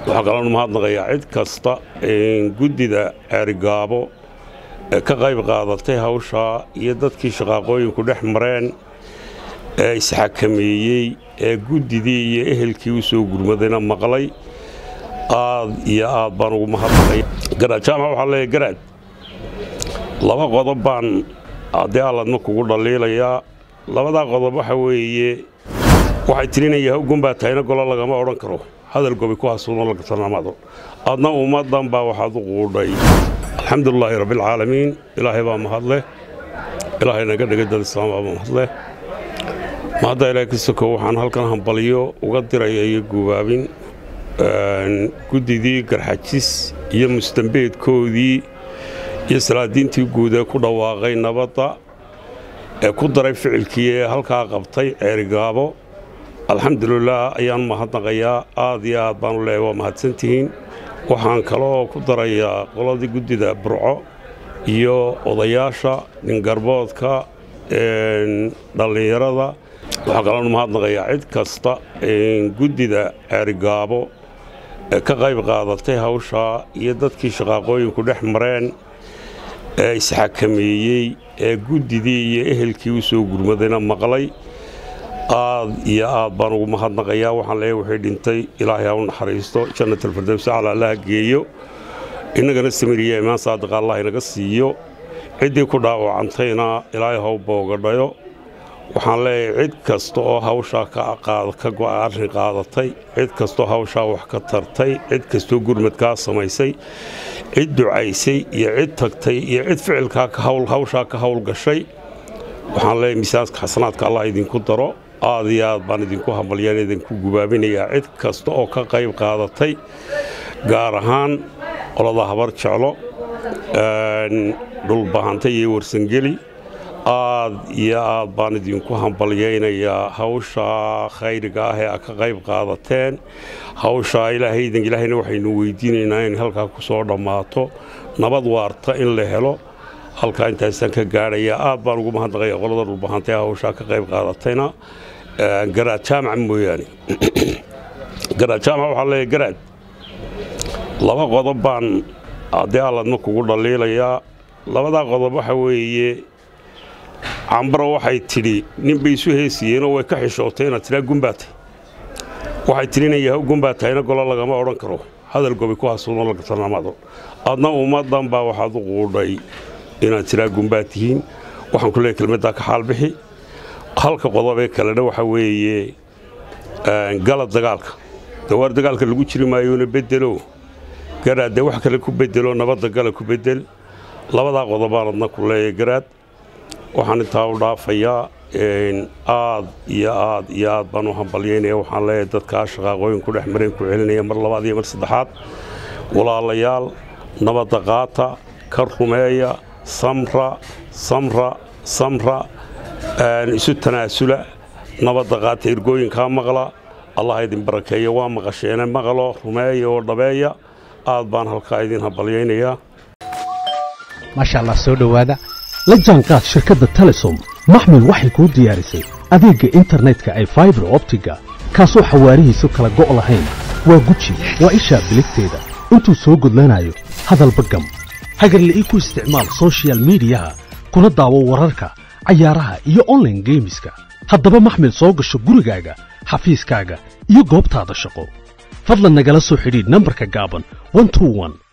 waxaa kaloonu mahadnaqayaa cid kasta guddida ceerigaabo ee ka qayb qaadatay hawshaa iyo dadkii shaqaaqooyinku dhex mareen ee isxakameeyey ee guddidii iyo ehelkii u soo gurmadayna maqlay aad iyo aad baan ugu mahadnaqaya garaad jaamac waxaa leeyahy garaad laba qodob baan haddii alladma kugu dhaliilayaa labadaa qodob waxa weeye waxay tirinaya hawgun baa tahayna golo lagama odhan karo hadal gobi ku hasuuno lagatanamado adna ummaddan baa waxaad u quudhay alxamdulilaahi rabbialcaalamiin ilaahay baa mahadleh ilaahay naga dhigay dad islaam baa mahadleh mahadda ilaahay ka sokow waxaan halkan hambalyo uga diraya iyo gubaabin guddidii garxajis iyo mustambeedkoodii iyo salaadiintii guud ee ku dhawaaqay nabadda ee ku daray ficilkii ee halkaa qabtay ceerigaabo alxamdulilaah ayaan mahadnaqayaa aad iyo aad baanu leeyahy waa mahadsantihiin waxaan kaloo ku darayaa qoladii guddida burco iyo odayaasha ningarboodka dhallinyarada waxaa kaloonu mahadnaqayaa cid kasta guddida ceerigaabo ee ka qayb qaadatay hawshaa iyo dadkii shaqaaqooyinku dhex mareen ee isxakameeyey ee guddidii iyo ehelkii u soo gurmadayna maqlay aad iyo aad baan ugu mahadnaqayaa waxaan leeyahy wixii dhintay ilaahay ha u naxariisto jannatalfardowsa cala allaha geeyo innagana samiriya imaan saadiqa allah inaga siiyo ciddii ku dhaawacantayna ilaahay ha u boogadhayo waxaan leeyahay cid kasta oo hawshaa ka arrin qaadatay cid kastoo hawshaa wax ka tartay cid kastoo gurmadkaa samaysay cid ducaysay iyo cid tagtay iyo cid ficilkaa hawshaa ka howlgashay waxaan leeyahay miisaanka xasanaadka allah idinku daro aad iyo aad baan idinku hambalyaan idinku gubaabinayaa cid kasta oo ka qayb qaadatay gaar ahaan qolada habar jeclo dhulbahanta iyo warsangeli aad iyo aad baan idinku hambalyaynayaa hawshaa khayriga ah ee a ka qayb qaadateen hawshaa ilaahaydan ilaahayna waxaynu weydiinaynaa in halkaa ku soo dhammaato nabad waarta in la helo halkaa intaasaan ka gaadhayaa aad baan ugu mahadnaqaya qolada dhulbahanta ee hawshaa ka qayb qaadatayna garaad jaamac mooyaane garaad jaamac waxaa leeyahy garaad laba qodob baan haddii alladma kugu dhaliilayaa labadaa qodob waxa weeye cambaro waxay tidhi ninbay isu heesiyeenoo way ka xishootay inaad tidhaa gumbaatay waxay tirinaya haw gumbaa tahayna golo lagama odhan karo hadal gobi ku hasuuno lagatanamado adna ummaddan baa waxaad u quudhay inaad tidhaa gumbaa tihiin waxaan ku leeyahy kelmaddaa ka xaalbixi halka qodobee kalena waxa weeye galad dagaalka dawaar dagaalka lagu jiri maayoona bedelo garaad dee wax kale ku bedelo nabadda gala ku bedel labadaa qodobaan adna ku leeyahay garaad waxaan intaa u dhaafayaa aad iyo aad iyo aad baan u hambalyaynaya waxaan leeyahay dadkaa shaqaaqooyin ku dhex mareen ku celinaya mar labaad iyo mar saddexaad walaalayaal nabadda qaata ka rumeeya samra samra samra isu tanaasula nabadda qaata ergooyinkaa maqla allah idin barakeeya waa maqasheene maqlo rumeeya oo dhabeeya aad baan halkaa idin hambalyaynayaa maasha allah soo dhowaada la jaanqaad shirkadda telesom maxmil waxay kuu diyaarisay adeegga internetka ay faibar optiga kaasoo xawaarihiisu kala go' lahayn waa guji waa ishaa biligteeda intuu soo gudlanayo hadalba gam hagarle ii ku isticmaal sochial midiyaha kuna daawo wararka cayaaraha iyo onlaine geemiska haddaba maxmil soo gasho gurigaaga xafiiskaaga iyo goobtaada shaqo fadlan nagala soo xidhiidh nambarka gaaban